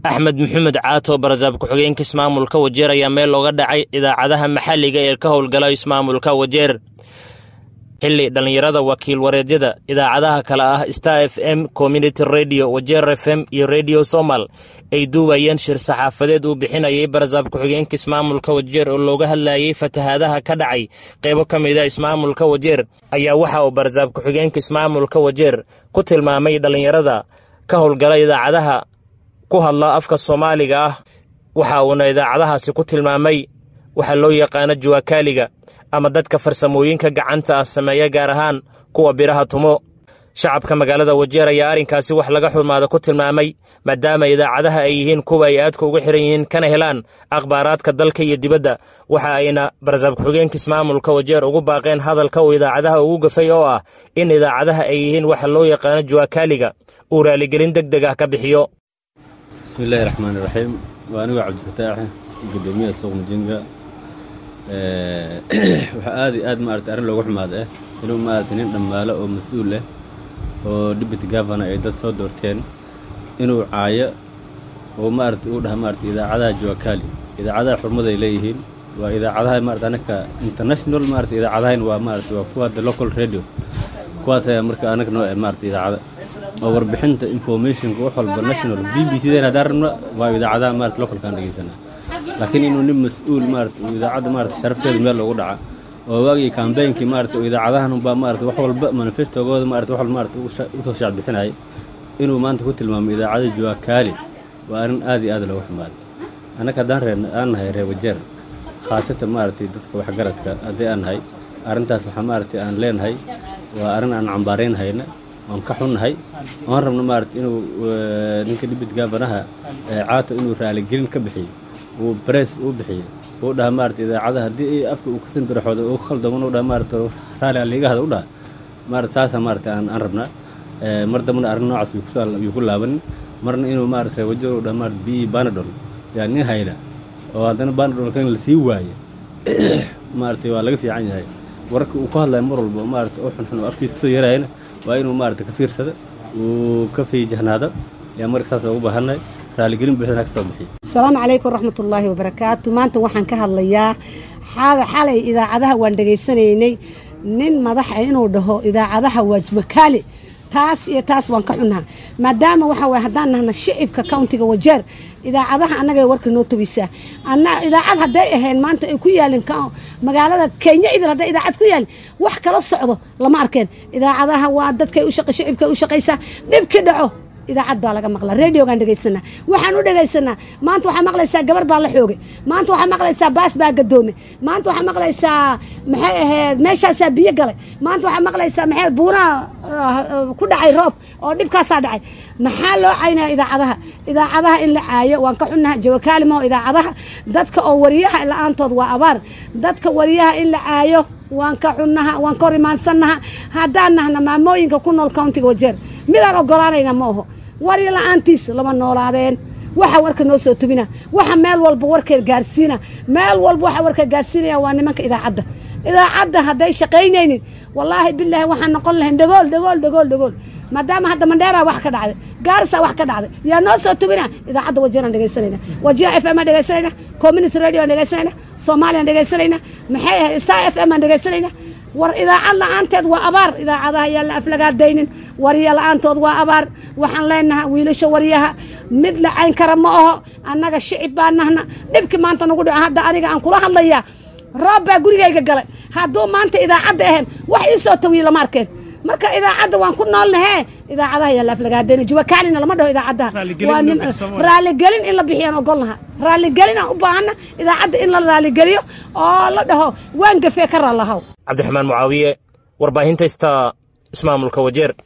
axmed maxamed caato barasaab ku-xigeenka ismaamulka wajeer ayaa meel looga dhacay idaacadaha maxalliga ee ka howlgala ismaamulka wajeer xilli dhallinyarada wakiil wareedyada idaacadaha kale ah star f m community radio wajeer f m iyo radio somal ay duubayeen shir saxaafadeed uu bixinayay barasaab ku-xigeenka ismaamulka wajeer oo looga hadlayay fatahaadaha ka dhacay qaybo ka mida ismaamulka wajeer ayaa waxa uu barasaab ku-xigeenka ismaamulka wajeer ku tilmaamay dhallinyarada ka howlgala idaacadaha ku hadla afka soomaaliga ah waxa uuna idaacadahaasi ku tilmaamay waxaa loo yaqaano juwakaaliga ama dadka farsamooyinka gacanta ah sameeya gaar ahaan kuwa biraha tumo shacabka magaalada wajeer ayaa arrinkaasi wax laga xumaada ku tilmaamay maadaama idaacadaha ay yihiin kuwa ay aadka uga xihan yihiin kana helaan akhbaaraadka dalka iyo dibadda waxa ayna barasaab ku-xigeenka ismaamulka wajeer ugu baaqeen hadalka uu idaacadaha ugu gafay oo ah in idaacadaha ay yihiin waxa loo yaqaano juwakaaliga uu raaligelin deg deg ah ka bixiyo bismillahi raxmaan iraxiim waa anigoo cabdifataax gudoomiyaha suuq mujinga waxaa aad iyo aad maarata arrin loogu xumaada ah inuu maarata nin dhammaalo oo mas-uul ah oo deputy governor ay dad soo doorteen inuu caayo oo maarata uu dhaha maarata idaacadaha juwakaali idaacadaha xurmaday leeyihiin waa idaacadaha maarata anaka international maarata idaacadahayn waa maarata waa kuwa the local radio kuwaas ayaa marka anaga noo eh maarata idaacada oo warbixinta informationka wax walba national b b c dan haddaan rabna waa idaacadaha maarata localkaan dhegeysanaa laakiin inuu nin mas-uul maarata uu idaacadda maarata sharafteeda meel loogu dhaca oo waagii kambeynkii maarata oo idaacadahan unbaa maarata wax walba manifestogooda maarata wax walba maarata usoo shaacbixinaya inuu maanta ku tilmaamo idaacada juwakaali waa arrin aad iyo aad loogu xumaaday annaga haddaan ree aan nahay reer wajeer khaasatan maaragtay dadka waxgaradka haddii aan nahay arrintaas waxaa maaragtay aan leenahay waa arrin aan cambaaraynhayna oon ka xunnahay oon rabno maarata inuu ninka dhibid gaabanaha caato inuu raaligelin ka bixiyo uu bress uu bixiyo uu dhaha maarata idaacadaha haddii afka uu kasan biraxooda uu khaldaman uu dhaha maarata raali aliigahada u dhaha maarata saasaa maarata aan aan rabnaa mar dambana arrin noocaas yuu ku laabanin marna inuu maarata wajar uu dhaha maarata bi banadol yaa nin hayna oo haddana banadolka in la sii waayo maarata waa laga fiican yahay wararka uu ku hadlaya mar walba maarata oo xunxun oo afkiisa kasoo yarayana waa inuu maarata ka fiirsada uu ka fiijahnaado yaa marka saas ugu baahannahay raaligelin buuxdana ka soo bixiy asalaamu calaykum waraxmatullaahi wabarakaatu maanta waxaan ka hadlayaa xalay idaacadaha waan dhegaysanaynay nin madaxa inuu dhaho idaacadaha waa juwakaali taas iyo taas waan ka xunnaha maadaama waxa waye haddaan nahna shicibka countiga wajeer idaacadaha annagay warka noo togeysaa anna idaacad hadday ahayn maanta ay ku yaalin magaalada kenya idil hadday idaacad ku yaalin wax kala socdo lama arkeen idaacadaha waa dadkay u shaqa shicibkay u shaqaysaa dhibki dhaco idaacad baa laga maqlaa radiogaan dhegaysanaa waxaan u dhegaysanaa maanta waxaa maqlaysaa gabar baa la xoogay maanta waxaa maqlaysaa baas baa gadoomay maanta waxaa maqlaysaa maxay ahayd meeshaasaa biyo galay maanta waxaa maqlaysaa maxay buunaha ku dhacay roob oo dhibkaasaa dhacay maxaa loo caynaya idaacadaha idaacadaha in la caayo waan ka xunnaha jawakaali maho idaacadaha dadka oo wariyaha la-aantood waa abaar dadka wariyaha in la caayo waan ka xunnaha waan ka hor imaansannaha haddaan nahna maamooyinka ku nool countiga wajeer midaan ogolaanayna ma aho warya la-aantiis lama noolaadeen waxa warka noo soo tubina waxa meel walba warka gaarsiina meel walba waxa warka gaarsiinaya waa nimanka idaacadda idaacadda hadday shaqaynaynin wallaahi bilaahi waxaan noqon lahayn dhagool dhagool dhagool dhagool maadaama hadda mandheera wax ka dhacday gaarisa wax ka dhacday yaa noo soo tubina idaacadda wajeeraan dhegaysanayna wajiha f m aan dhegaysanayna community radio aan dhegaysanayna soomaaliyan dhegaysanayna maxay ahayd star f m aan dhegaysanayna war idaacad la-aanteed waa abaar idaacadaha yaan la aflagaadaynin warya la-aantood waa abaar waxaan leenaha wiilasha waryaha mid la cayn kara ma aho annaga shicib baa nahna dhibki maanta nagu dhaco hadda aniga aan kula hadlayaa roob baa gurigayga galay hadduu maanta idaacadda ahayn wax ii soo tawiye lama arkeen marka idaacadda waan ku noolnahee idaacadaha yaa la aflagaadayna juwakaalina lama dhaho idaacadaha raaligelin in la bixiyaan ogolnaha raaligelin aan u baahana idaacadda in la raaligeliyo oo la dhaho waan gafee ka raalahaw cabdiraxmaan mucaawiye warbaahinta ista ismaamulka wajeer